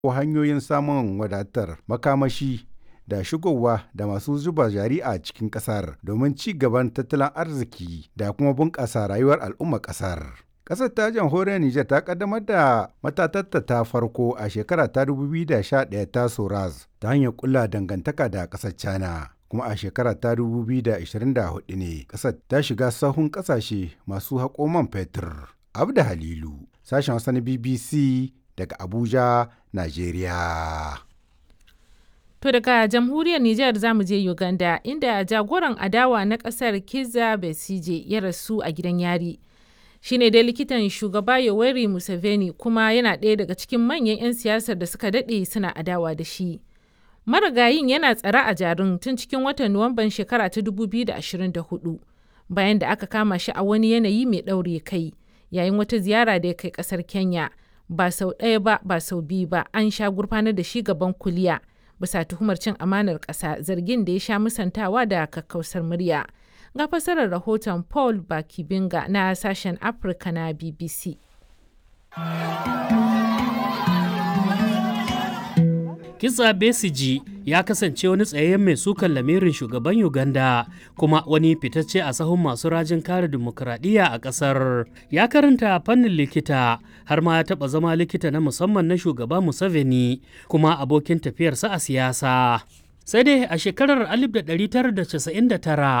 ko hanyoyin samun wadatar makamashi da shigowa da masu zuba jari a cikin ƙasar domin ci gaban tattalin arziki da kuma bunƙasa rayuwar al'ummar ƙasar. Ƙasar ta jamhuriyar Nijar ta kaddamar da matatatta ta farko a shekara ta 2011 ta Soraz ta hanyar kulla dangantaka da ƙasar China. Kuma a shekara ta 2024 ne ƙasar ta shiga sahun ƙasashe masu haƙo man fetur. Abda Halilu, sashen Hausa na BBC daga Abuja, Najeriya. To daga jamhuriyar Nijar za mu je Uganda inda jagoran adawa na ƙasar Kizza Besigye ya rasu a gidan yari. Shi ne dai likitan shugaba Yoweri Museveni kuma yana ɗaya daga cikin manyan 'yan siyasar da suka daɗe suna adawa da shi. Marigayin yana tsare a jarin tun cikin watan Nuwamban shekara ta 2024 bayan da aka kama shi a wani yanayi mai ɗaure kai yayin wata ziyara da ya kai ƙasar Kenya. Ba sau ɗaya ba ba sau biyu ba an sha gurfanar da shi gaban kuliya. bisa tuhumar cin amanar ƙasa zargin da ya sha musantawa da kakkausar murya. Ga fasarar rahoton Paul Bakibinga na sashen Afirka na BBC. Kisa Besiji ya kasance wani tsayayyen mai sukan lamirin shugaban Uganda kuma wani fitacce a sahun masu rajin kare dimokuraɗiyya a ƙasar. Ya karanta fannin likita har ma ya taɓa zama likita na musamman na shugaba Museveni kuma abokin tafiyarsa a siyasa. Sai dai a shekarar 1999